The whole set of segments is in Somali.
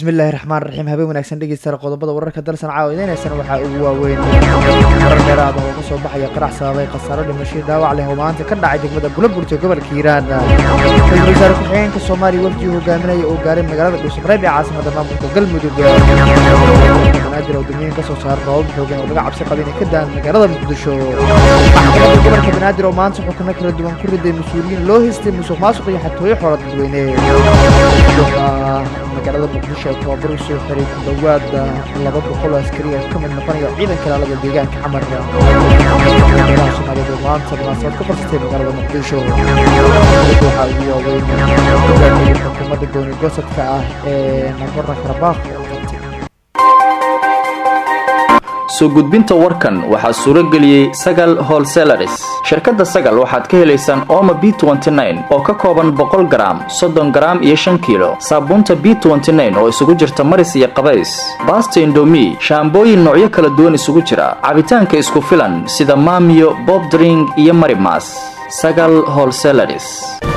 bismillaahi raxmaan raxiim habeen wanaagsan dhegeystayaal qodobada wararka dalsan caawa idinaysana waxaa ugu waaweyn marar dheeraada oo kasoo baxaya qarax sababay khasaaro dhimasho dhaawac leh oo maanta ka dhacay degmada bulaburta gobolka hiiraan ra-iisul wasaare ku-xigeenka soomaaliya wafdii hogaaminaya oo gaaray magaalada dhuusamareeb ee caasimada maamulka galmudug banaadir oo degmooyin kasoo saara roobab xoogan oo laga cabsi qaba inay ka daan magaalada muqdisho maxkamadda gobolka banaadir oo maanta xukuno kala duwan ku riday mas-uuliyiin loo haystay musuq maasuq iyo xatooyo xoola dadweyne magaalada muqdisho oo tababar u soo xiray ku dhowaada laba boqol oo askari oo ka mid noqonaya ciidanka ilaalada deegaanka xamar meelaha soomaaliyeed oo maanta munaasabad ka farsatay magaalada muqdisho waxaa ugu waaweyn hogaamiyey xukuumadda gooni gosadka ah ee nagorno karabakh oo qabtay soo gudbinta warkan waxaa suuro geliyey sagal holselaris shirkadda sagal waxaad ka helaysaan ooma b oo ka kooban boqol garaam soddon garaam iyo shan kiilo saabuunta b oo isugu jirta maris iyo qabays baasta indomi shaambooyin noocyo kala duwan isugu jira cabitaanka isku filan sida maamiyo bobdring iyo marimas sagal holselaris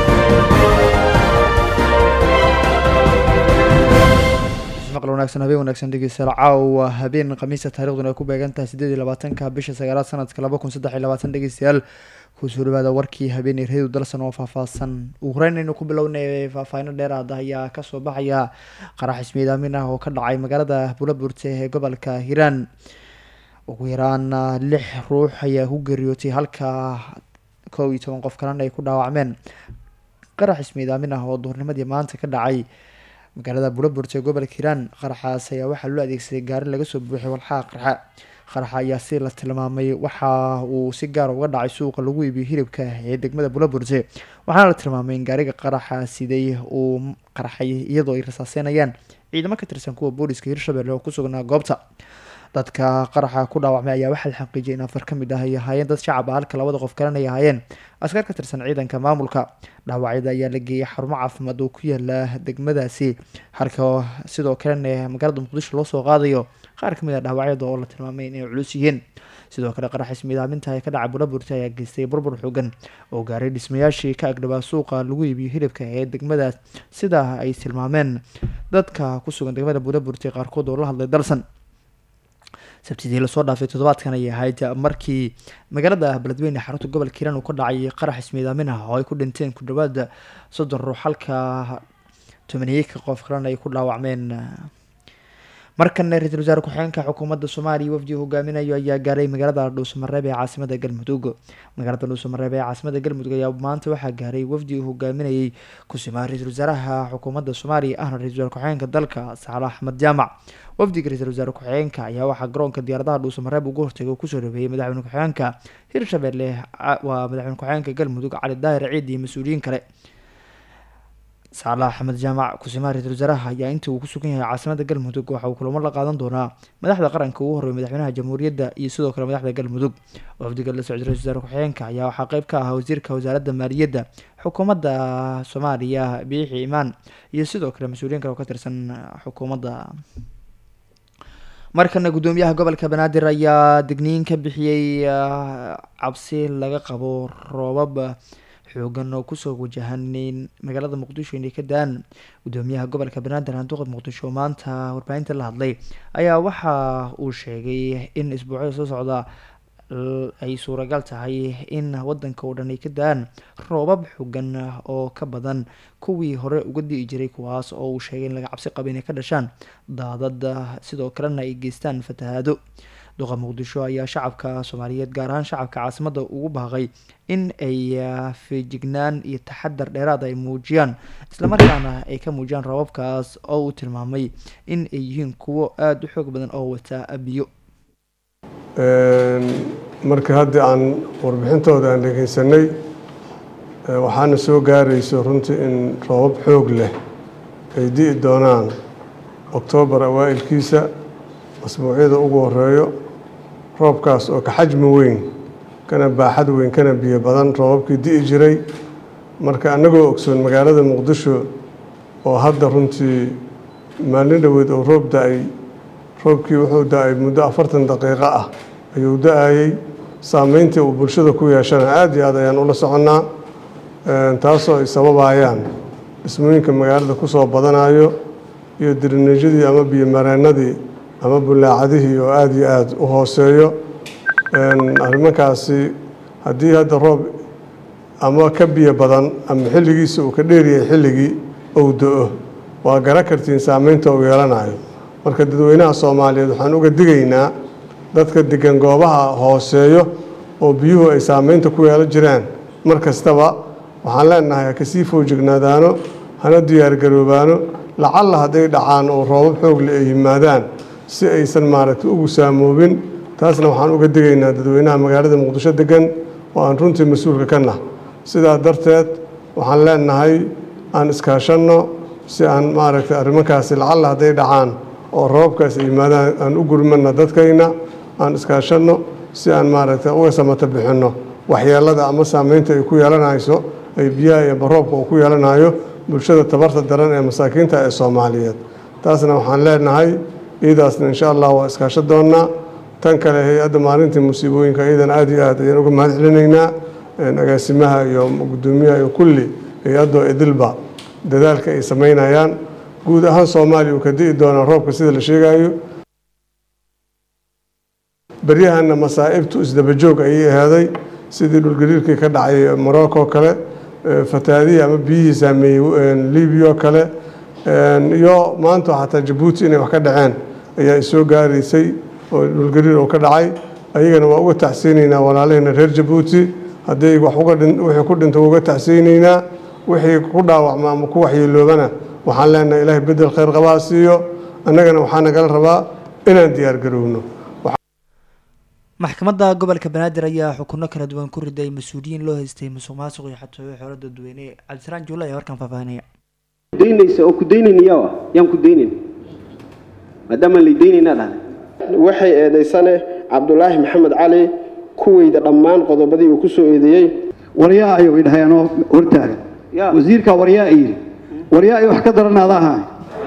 maqal wanaagsan habeen wanaagsan dhegeystayaal caawa habeen khamiista taariikhduna ay ku beegan tahay siddeed iyo labaatanka bisha sagaalaad sanadka laba kun saddex iyo labaatan dhegeystayaal kusoo dhawaada warkii habeenay reedu dalsan oo faahfaahsan ugu horeynaynu ku bilownay faahfaahino dheeraada ayaa kasoo baxaya qarax ismiid aamin ah oo ka dhacay magaalada bulaburte ee gobolka hiiraan ugu yaraan lix ruux ayaa ku geeriyootay halka kow iyo toban qof kalena ay ku dhaawacmeen qarax ismiid aamin ah oo duhurnimadii maanta ka dhacay magaalada bulaburte ee gobolka hiiraan qaraxaas ayaa waxaa loo adeegsaday gaari laga soo buuxay walxaha qarxa qaraxa ayaa si la tilmaamay waxa uu si gaar uga dhacay suuqa lagu iibiyo hilibka ee degmada bulaburte waxaana la tilmaamay in gaariga qaraxa siday uu qarxay iyadoo ay rasaaseynayaan ciidamo ka tirsan kuwa booliska hirshabelle oo ku sugnaa goobta dadka qaraxa ku dhaawacmay ayaa waxaa la xaqiijiyay in afar ka mid ah ay ahaayeen dad shacab ah halka labada qof kalena ay ahaayeen askar ka tirsan ciidanka maamulka dhaawacyada ayaa la geeyay xarumo caafimaad oo ku yaala degmadaasi halka sidoo kalena magaalada muqdisho loo soo qaadayo qaar kamid ah dhaawacyada oo la tilmaamay inay culus yihiin sidoo kale qarax ismiidaaminta ee ka dhacay bulaburta ayaa geystay burbur xogan oo gaaray dhismayaashii ka agdhabaa suuqa lagu iibiyo hilibka ee degmadaas sida ay tilmaameen dadka ku sugan degmada bulaburta qaarkood oo la hadlay dalsan sabtidii lasoo dhaafay toddobaadkan ayay ahayd markii magaalada beledweyne xarunta gobolka hiiraan uu ka dhacay qarax ismiidaamin ah oo ay ku dhinteen ku dhawaada soddon ruux halka tobaniyeyka qof kalena ay ku dhaawacmeen markana ra-iisul wasaare ku-xigeenka xukuumadda soomaaliya wafdi hogaaminayo ayaa gaaray magaalada dhuusamareeb ee caasimada galmudug magaalada dhuusamareeb ee caasimada galmudug ayaa maanta waxaa gaaray wafdi uu hogaaminayay kusimaa ra-iisul wasaaraha xukuumadda soomaaliya ahna ra-isul wasaare ku-xigeenka dalka saale axmed jaamac wafdiga ra-isul wasaare ku-xigeenka ayaa waxaa garoonka diyaaradaha dhuusamareeb ugu hortagay oo kusoo dhaweeyey madaxweyne ku-xigeenka hirshabelle waa madaxweyne ku-xigeenka galmudug cali daahir ciid iyo mas-uuliyiin kale saale axmed jaamac kusimaha ra-isul wasaaraha ayaa inta uu ku sugan yahay caasimada galmudug waxa uu kulamo la qaadan doonaa madaxda qaranka ugu horreeya madaxweynaha jamhuuriyadda iyo sidoo kale madaxda galmudug wafdiga la socday ra-isul wasaare ku-xigeenka ayaa waxaa qeyb ka ahaa wasiirka wasaaradda maaliyadda xukuumadda soomaaliya biixi imaan iyo sidoo kale mas-uuliyiin kale oo ka tirsan xukuumadda markana guddoomiyaha gobolka banaadir ayaa digniin ka bixiyey cabsi laga qabo roobab xoogan oo kusoo wajahaneyn magaalada muqdisho inay ka daan guddoomiyaha gobolka banaadir handuuqa muqdisho maanta warbaahinta la hadlay ayaa waxa uu sheegay in isbuucyada soo socda ay suuragal tahay in wadanka oo dhan ay ka daan roobab xogan oo ka badan kuwii hore uga di'i jiray kuwaas oo uu sheegay in laga cabsi qaba inay ka dhashaan daadad sidoo kalena ay geystaan fatahaado duqa muqdisho ayaa shacabka soomaaliyeed gaar ahaan shacabka caasimadda ugu baaqay in ay feejignaan iyo taxadar dheeraad ay muujiyaan islamarkaana ay ka muujiyaan rababkaas oo uu tilmaamay in ay yihiin kuwo aada u xoog badan oo wata biyo marka hadda aan warbixintooda aan dhegeysanay waxaana soo gaarayso runtii in roobab xoog leh ay di'i doonaan oktoobar awaa'ilkiisa asbuucyada ugu horeeyo roobkaas oo ka xajmi weyn kana baaxad weyn kana biyo badan roobabkii di'i jiray marka annagoo ogsoon magaalada muqdisho oo hadda runtii maalin dhoweed oo roob da-ay roobkii wuxuu da-ay muddo afartan daqiiqo ah ayuu da-ayey saameyntii uu bulshada ku yeeshana aada iyo aad ayaan ula soconnaa taasoo ay sababayaan dhismooyinka magaalada kusoo badanayo iyo dirineejyadii ama biyomareennadii ama bulaacadihii oo aada iyo aada u hooseeyo arrimankaasi haddii hadda roob ama ka biyo badan ama xilligiisa uu ka dheeryahay xilligii ou do-o waa garan kartiin saameynta uu yeelanayo marka dadweynaha soomaaliyeed waxaan uga digaynaa dadka degan goobaha hooseeyo oo biyuhu ay saameynta ku yeelan jiraan mar kastaba waxaan leenahay ha kasii foojignaadaano hana diyaargaroobaano lacalla hadday dhacaan oo roobab xoogle ay yimaadaan si aysan maaragtay ugu saamoobin taasna waxaan uga digaynaa dadweynaha magaalada muqdisho degan oo aan runtii mas-uulka ka nah sidaa darteed waxaan leenahay aan iskaashanno si aan maaragtay arrimankaasi lacalla hadday dhacaan oo roobabkaas ay yimaadaan aan u gurmana dadkayna aan iskaashanno si aan maaragtay uga samata bixinno waxyeelada ama saameynta ay ku yeelanayso ay biyaha iyo baroobka uu ku yeelanayo bulshada tabarta daran ee masaakiinta ee soomaaliyeed taasna waxaan leenahay iyadaasna insha allah waa iskaasho doonnaa tan kale hay-adda maalintii musiibooyinka iyadan aada iyo aad ayaan uga mahad celinaynaa agaasimaha iyo guddoomiyaha iyo kulli hay-addoo idilba dadaalka ay samaynayaan guud ahaan soomaaliya uu ka di'i doonaa roobka sida la sheegayo beryahanna masaa'ibtu isdabajoog ayay ahaaday sidii dhulgariirkii ka dhacay morocco kale fataadihii ama biyihii saameeyey libiya kale iyo maanta xataa jabuuti inay wax ka dhaceen ayaa isoo gaaraysay oo dhulgariir oo ka dhacay ayagana waa uga tacsiynaynaa walaalahayna reer jabuuti hadday wax wixii ku dhinta uga tacsiynaynaa wixii ku dhaawacma ama ku waxyeeloobana waxaan leenahay ilaahay bedel khayr qabaa siiyo annagana waxaa nagala rabaa inaan diyaargarowno maxkamadda gobolka banaadir ayaa xukuno kala duwan ku riday mas-uuliyiin loo haystay musuq maasuq iyo xatooyo xoolo dadweyne cabdisaraan juulle ayaa warkan faahfaahinaya daynaysa oo ku daynaynayaa yaan ku daynayn maadaama lay daynaynaa dhahday waxay eedaysane cabdulaahi maxamed cali kuweyda dhammaan qodobadii uu ku soo eedeeyey waryaa ayuu idhaheenoo hortaaga wasiirka waryaa ay yidhi waryaa ay wax ka daranaada ahaa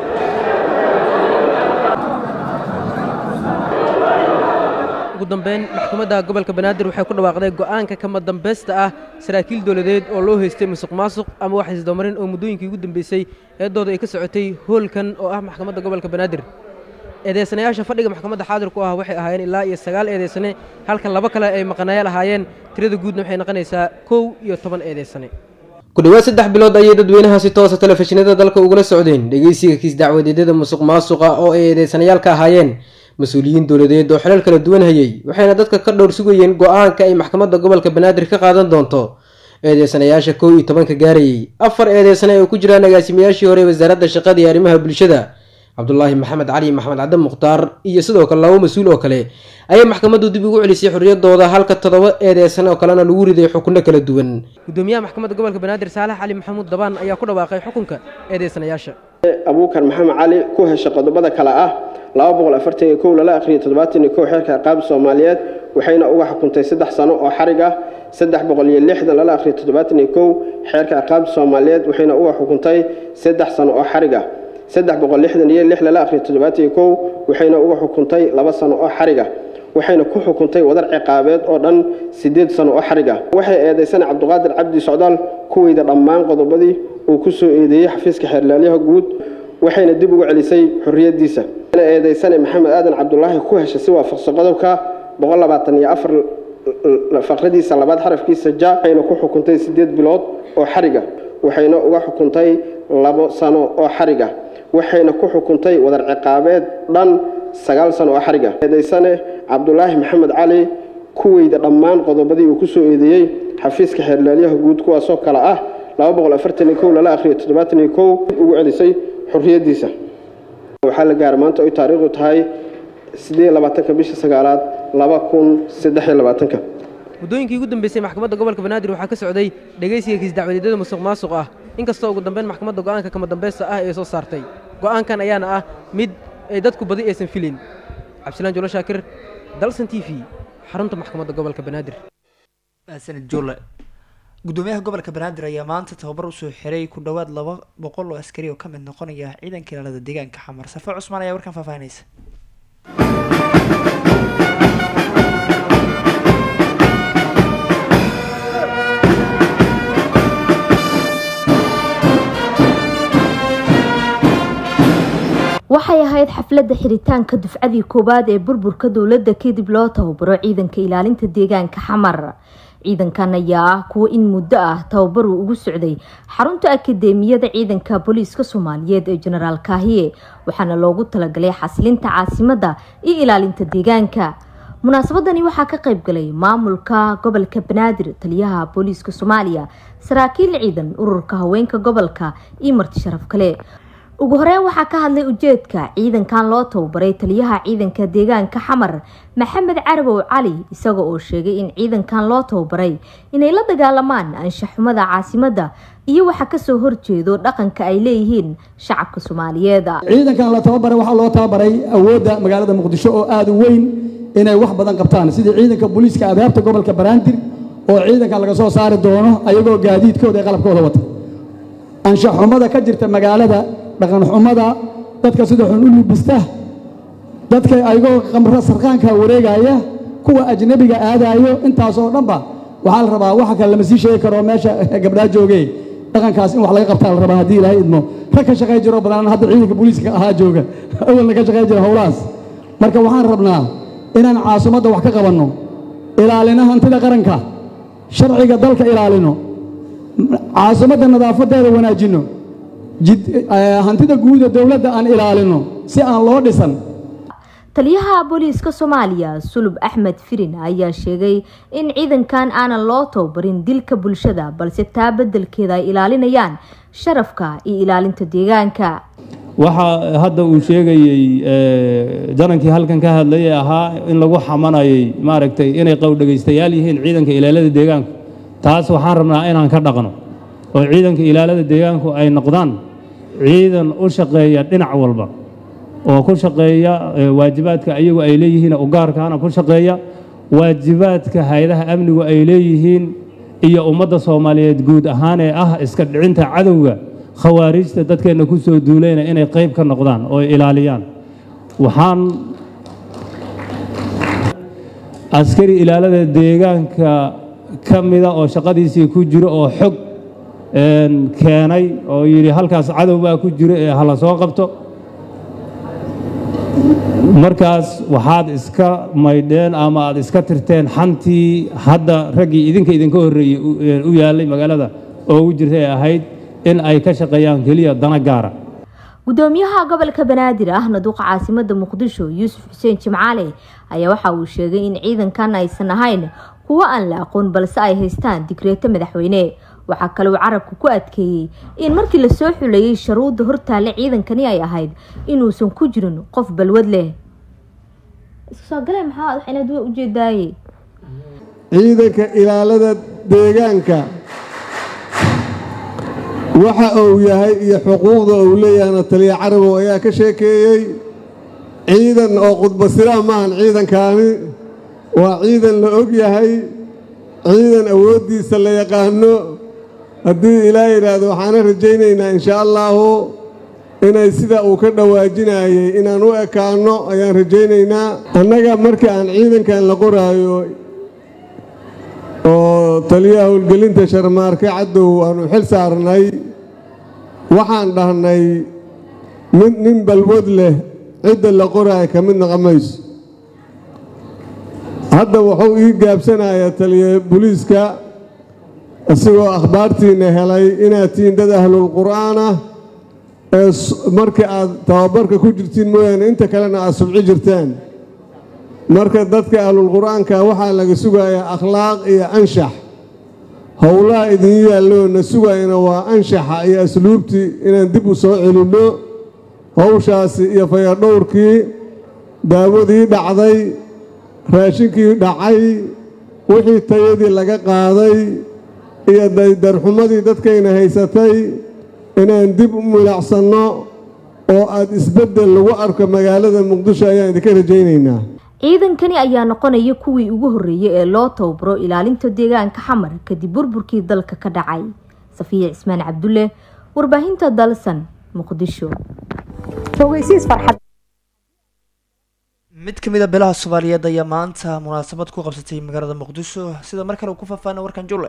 ugu dambeyn maxkamadda gobolka banaadir waxay ku dhawaaqday go'aanka kama dambaysta ah saraakiil dowladeed oo loo haystay musuq maasuq ama wax isdamarin oo muddooyinkii ugu dambeysay eedooda ay ka socotay hoolkan oo ah maxkamadda gobolka banaadir eedeysanayaasha fadhiga maxkamadda xaadirku ah waxay ahaayeen ilaa iyo sagaal eedeysane halka laba kale ay maqanayaal ahaayeen tirada guudna waxay noqonaysaa kow iyo toban eedeysane ku dhowaad saddex bilood ayay dadweynaha si toosa telefishinada dalka ugula socdeen dhegeysiga kiis dacwadeedyada musuq maasuqa oo ay eedeysanayaal ka ahaayeen mas-uuliyiin dowladeed oo xilal kala duwan hayay waxayna dadka ka dhowr sugayeen go-aanka ay maxkamadda gobolka banaadir ka qaadan doonto eedeysanayaasha kow iyo tobanka gaarayay afar eedeysane ay ku jiraan agaasimayaashii hore wasaaradda shaqada iyo arrimaha bulshada cabdulaahi maxamed cali maxamed cadde mukhtaar iyo sidoo kale labo mas-uul oo kale ayaa maxkamaddu dib ugu celisay xorriyadooda halka toddoba eedeysan oo kalena lagu riday xukunno kala duwan gudoomiyaha maxkamadda gobolka banaadir saalax cali maxamuud dabaan ayaa ku dhawaaqay xukunka eedeysanayaasha abuukar maxamed cali ku hesha qodobada kale ah laba boqol afartan iyo kow lala akhriyo toddobaatan iyo kow xeerka ciqaab soomaaliyeed waxayna uga xukuntay saddex sano oo xarig ah saddex boqol iyo lixdan lala akhriyo toddobaatan iyo kow xeerka ciqaab soomaaliyeed waxayna uga xukuntay saddex sano oo xarig ah saddex boqol lixdan iyo lix lala akhriyo toddobaatan iyo kow waxayna uga xukuntay laba sano oo xarig ah waxayna ku xukuntay wadar ciqaabeed oo dhan siddeed sano oo xarig ah waxay eedaysana cabdiqaadir cabdi socdaal kuweyda dhammaan qodobadii uu ku soo eedeeyey xafiiska xeerlaalyaha guud waxayna dib ugu celisay xorriyaddiisa eedaysane maxamed aadan cabdulaahi ku heshay si waafaqsan qodobka boqol labaatan iyo afar faqradiisa labaad xarafkiisa ja waxayna ku xukuntay siddeed bilood oo xariga waxayna uga xukuntay labo sano oo xariga waxayna ku xukuntay wadar ciqaabeed dhan sagaal sano oo xariga eedaysane cabdulaahi maxamed cali kuweyda dhammaan qodobadii uu ku soo eedeeyey xafiiska xeerlaalyaha guud kuwaasoo kale ah laba boqol afartan iyo kow lala akhriyo toddobaatan iyo kow ugu celisay xorriyaddiisa waxaa la gaara maanta oy taariikhdu tahay siddeed iyo labaatanka bisha sagaalaad laba kun saddex iyo labaatanka muddooyinkii ugu dambeysay maxkamadda gobolka banaadir waxaa ka socday dhegeysiga kiis dacwadeedyada musuq maasuq ah inkastoo ugu dambeyn maxkamadda go'aanka kama dambaysta ah ee soo saartay go'aankan ayaana ah mid ay dadku badi aysan filin cabdisalaan julo shaakir dalsan t v xarunta maxkamadda gobolka banaadir sanid juule gudoomiyaha gobolka banaadir ayaa maanta tababar usoo xiray ku dhowaad laba boqol oo askari oo ka mid noqonaya ciidanka ilaalada deegaanka xamar safe cusmaan ayaa warkan faahfaahinaysa ahayd xafladda xiritaanka dufcadii koowaad ee burburka dowladda kadib loo tababaro ciidanka ilaalinta deegaanka xamar ciidankan ayaa ah kuwo in muddo ah tababar uu ugu socday xarunta akadeemiyada ciidanka booliiska soomaaliyeed ee jenaraal kaahiye waxaana loogu talagalay xasilinta caasimadda iyo ilaalinta deegaanka munaasabadani waxaa ka qayb galay maamulka gobolka banaadir taliyaha booliiska soomaaliya saraakiil ciidan ururka haweenka gobolka iyo marti sharaf kale ugu horeyn waxaa ka hadlay ujeedka ciidankan loo tababaray taliyaha ciidanka deegaanka xamar maxamed carabow cali isaga oo sheegay in ciidankan loo tababaray inay la dagaalamaan anshaxumada caasimadda iyo waxa kasoo horjeedo dhaqanka ay leeyihiin shacabka soomaaliyeed ciidankan la tababaray waxaa loo tababaray awoodda magaalada muqdisho oo aada u weyn inay wax badan qabtaan sidii ciidanka booliiska adaabta gobolka banaadir oo ciidankan laga soo saari doono ayagoo gaadiidkooda ee qalabkooda wata anshaxumada ka jirta magaalada dhaqanxumada dadka sida xun u libista dadka ayagoo qamro sarqaanka wareegaya kuwa ajnabiga aadaayo intaasoo dhanba waxaa la rabaa waxa kale lama sii sheegi karo meesha gabdhaa joogee dhaqankaas in wax laga qabtaa la rabaa haddii ilaahay idmo rag ka shaqay jiro badan hadda ciidanka booliiska ahaa jooga awalna ka shaqay jira howlahaas marka waxaan rabnaa inaan caasimadda wax ka qabanno ilaalino hantida qaranka sharciga dalka ilaalino caasimadda nadaafadeeda wanaajinno hantida guuda dowladda aan ilaalino si aan loo dhisan taliyaha booliiska soomaaliya sulub axmed firin ayaa sheegay in ciidankan aanan loo tababarin dilka bulshada balse taa bedelkeeda ay ilaalinayaan sharafka iyo ilaalinta deegaanka waxaa hadda uu sheegayey janankii halkan ka hadlayay ahaa in lagu xamanayay maaragtay inay qowdhegaystayaal yihiin ciidanka ilaalada deegaanku taas waxaan rabnaa inaan ka dhaqno oo ciidanka ilaalada deegaanku ay noqdaan ciidan u shaqeeya dhinac walba oo ku shaqeeya waajibaadka ayagu ay leeyihiin u gaarkaana ku shaqeeya waajibaadka hay-adaha amnigu ay leeyihiin iyo ummadda soomaaliyeed guud ahaan ee ah iska dhicinta cadowga khawaarijta dadkeenna ku soo duulayna inay qayb ka noqdaan oo ilaaliyaan waxaan askari ilaalada deegaanka ka mida oo shaqadiisii ku jiro oo xog keenay oo yidhi halkaas cadow baa ku jiro ee hala soo qabto markaas waxaad iska maydheen ama aad iska tirteen xantii hadda raggii idinka idinka horreeyey u yaallay magaalada oo ugu jirta ee ahayd in ay ka shaqeeyaan keliya dana gaara gudoomiyaha gobolka banaadir ahna duqa caasimada muqdisho yuusuf xuseen jimcaale ayaa waxa uu sheegay in ciidankan aysan ahayn kuwo aan la aqoon balse ay haystaan digreeto madaxweyne waxaa kale uu carabka ku adkeeyey in markii lasoo xuleeyey sharuudda hortaalle ciidankani ay ahayd inuusan ku jirin qof balwad leh ujeedaaye ciidanka ilaalada deegaanka waxa uu yahay iyo xuquuqda uu leeyahayna taliya carabow ayaa ka sheekeeyey ciidan oo qudbasiraa maahan ciidankaani waa ciidan la og yahay ciidan awooddiisa la yaqaano haddii ilaa yidhaahdo waxaana rajaynaynaa inshaa allaahu inay sida uu ka dhawaajinayay inaan u ekaanno ayaan rajaynaynaa annaga markii aan ciidankan la qoraayo oo taliyaha howlgelinta sharmaarke caddow aanu xil saarnay waxaan dhahnay mid nin balwad leh cidda la qoraayo ka mid noqon mayso hadda wuxuu ii gaabsanayaa taliya booliiska isagoo akhbaartiinna helay inaad tihiin dad ahlulqur'aan ah ee marka aad tababarka ku jirtiin mooyaane inta kalena aad subci jirtaan marka dadka ahlulqur'aanka waxaa laga sugayaa akhlaaq iyo anshax howlaha idin yaalloo na sugayna waa anshaxa iyo asluubtii inaan dib u soo celinno howshaasi iyo fayadhowrkii daawadii dhacday raashinkii dhacay wixii tayadii laga qaaday iyo darxumadii dadkayna haysatay inaan dib u milacsanno oo aad isbeddel lagu arko magaalada muqdisho ayaan idinka rajaynaynaa ciidankani ayaa noqonaya kuwii ugu horreeyay ee loo tababaro ilaalinta deegaanka xamar kadib burburkii dalka ka dhacay safiya cismaan cabdulle warbaahinta dalsan muqdisho mid ka mid a beelaha soomaaliyeed ayaa maanta munaasabad ku qabsatay magaalada muqdisho sida mar kale uu ku faahfaahna warkan julle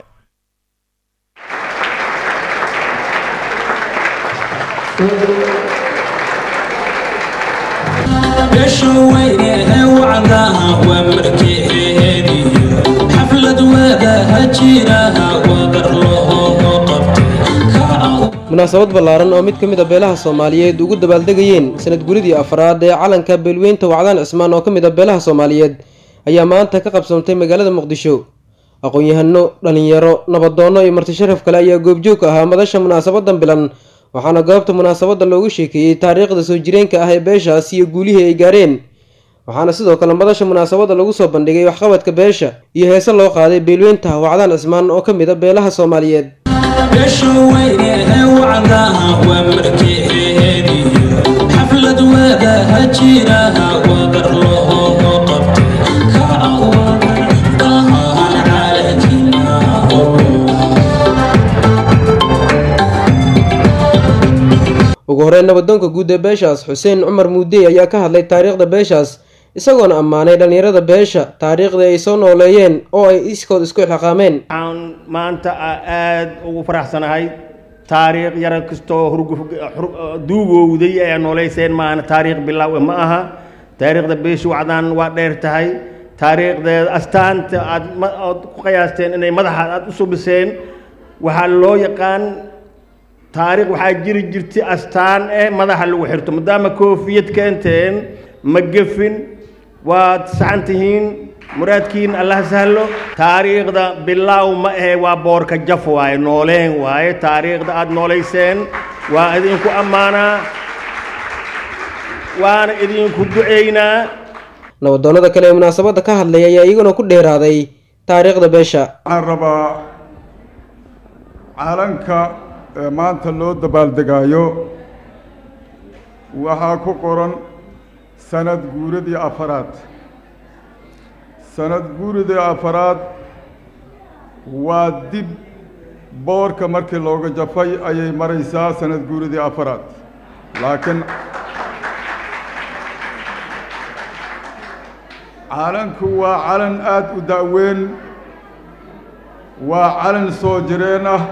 munaasabad ballaaran oo mid ka mid a beelaha soomaaliyeed ugu dabaaldegayeen sanad guridii afraad ee calanka beelweynta wacdaan cismaan oo ka mid a beelaha soomaaliyeed ayaa maanta ka qabsoontay magaalada muqdisho aqoon-yahano dhalinyaro nabadoonno iyo marti sharaf kale ayaa goobjoog ka ahaa madasha munaasabadan bilan waxaana goobta munaasabadda loogu sheekeeyey taariikhda soo jireenka ah ee beeshaas iyo guulihii ay gaareen waxaana sidoo kale madasha munaasabadda lagu soo bandhigay waxqabadka beesha iyo heese loo qaaday beelweynta wacdaan cismaan oo ka mid a beelaha soomaaliyeed ugu horeyn nabadoonka guud ee beeshaas xuseen cumar muudey ayaa ka hadlay taariikhda beeshaas isagoona ammaanay dhallinyarada beesha taariikhdii ay soo nooleeyeen oo ay iskood isku ilxaqaameen waxaan maanta aada ugu faraxsanahay taariikh yara kastoo duugowday ee nooleyseen maahana taariikh bilaawe ma aha taariikhda beesha wacdaan waa dheer tahay taariikhdeeda astaanta aad ood ku qiyaasteen inay madaxa aad u subiseen waxaa loo yaqaan taariikh waxaa jiri jirtay astaan eh madaxa lagu xirto maadaama koofiyad keenteen ma gefin waad saxan tihiin muraadkiin allah sahlo taariikhda bilaaw ma ahe waa boorka jaf waaye nooleen waaye taariikhda aad noolayseen waa idinku ammaanaa waana idinku ducaynaa nabadoonnada kale ee munaasabadda ka hadlay ayaa iyaguna ku dheeraaday taariikhda beesha waxaan rabaa calanka ee maanta loo dabaaldegaayo waxaa ku qoran sanad guuradii afaraad sanad guuradii afaraad waa dib boorka markii looga jafay ayay maraysaa sanad guuradii afaraad laakiin calanku waa calan aada u da'weyn waa calan soo jireen ah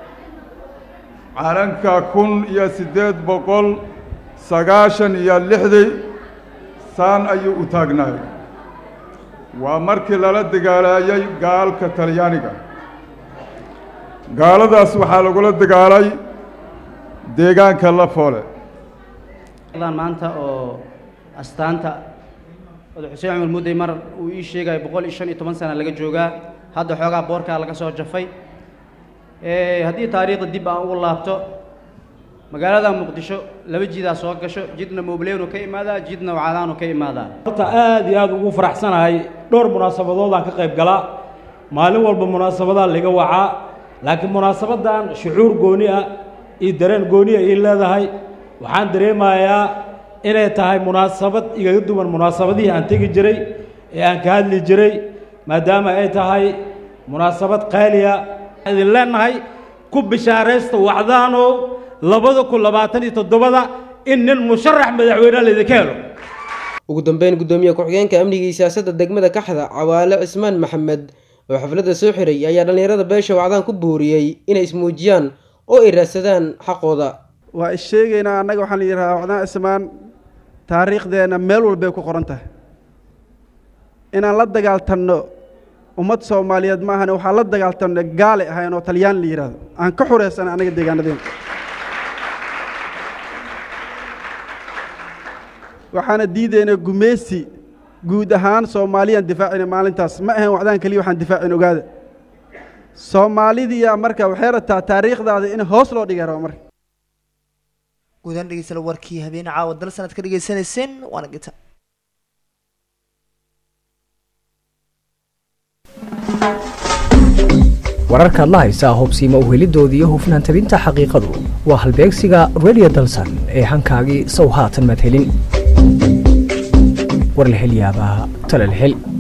calanka kun iyo siddeed boqol sagaashan iyo lixdii saan ayuu u taagnaay waa markii lala dagaalaayay gaalka talyaaniga gaaladaas waxaa lagula dagaalay deegaanka la foole maanta oo astaanta oda xuseen cumar muudey mar uu ii sheegaya boqol iyo shan iyo toban sana laga joogaa hadda xoogaa boorkaa laga soo jafay haddii taariikhda dib aan ugu laabto magaalada muqdisho laba jidaa soo gasho jidna mobleynu ka imaadaa jidna wacadaanu ka imaadaa horta aad iyo aad ugu faraxsanahay dhowr munaasabadoodaan ka qayb galaa maalin walba munaasabadaa laga wacaa laakiin munaasabadan shucuur gooni ah iyo dareen gooniya ii leedahay waxaan dareemayaa inay tahay munaasabad igaga duwan munaasabadihii aan tegi jiray ee aan ka hadli jiray maadaama ay tahay munaasabad qaaliya idin leenahay ku bishaaraysta wacdaanow labada kun labaatan iyo toddobada in nin musharax madaxweyneha laydinka helo ugu dambeyn guddoomiye ku-xigeenka amniga iyo siyaasadda degmada kaxda cawaale cismaan maxamed oo xafladda soo xiray ayaa dhallinyarada beesha wacdaan ku booriyey inay ismuujiyaan oo ay raadsadaan xaqooda waa is sheegaynaa annaga waxaan la yidhahaa wacdaan cismaan taariikhdeenna meel walbay ku qoran tahay inaan la dagaaltanno ummad soomaaliyeed ma ahane waxaan la dagaaltanno gaale ahayn oo talyaan la yidhaahdo aan ka xuraysanay annaga deegaanadeena waxaana diidaynaa gumeysi guud ahaan soomaaliyaan difaacina maalintaas ma ahayn wacdaan keliya waxaan difaacin ogaada soomaalidiyaa marka waxay rabtaa taariikhdaada in hoos loo dhigay raba marka guudaan dhegeysala warkii habeen caawa dal sanad ka dhegeysanayseen waana gita wararkaad la haysaa hubsiima uhelidoodii iyo hufnaan tabinta xaqiiqadu waa halbeegsiga radio dalsan ee hankaagii sow haatan madhelin war la hel yaabaa tala la hel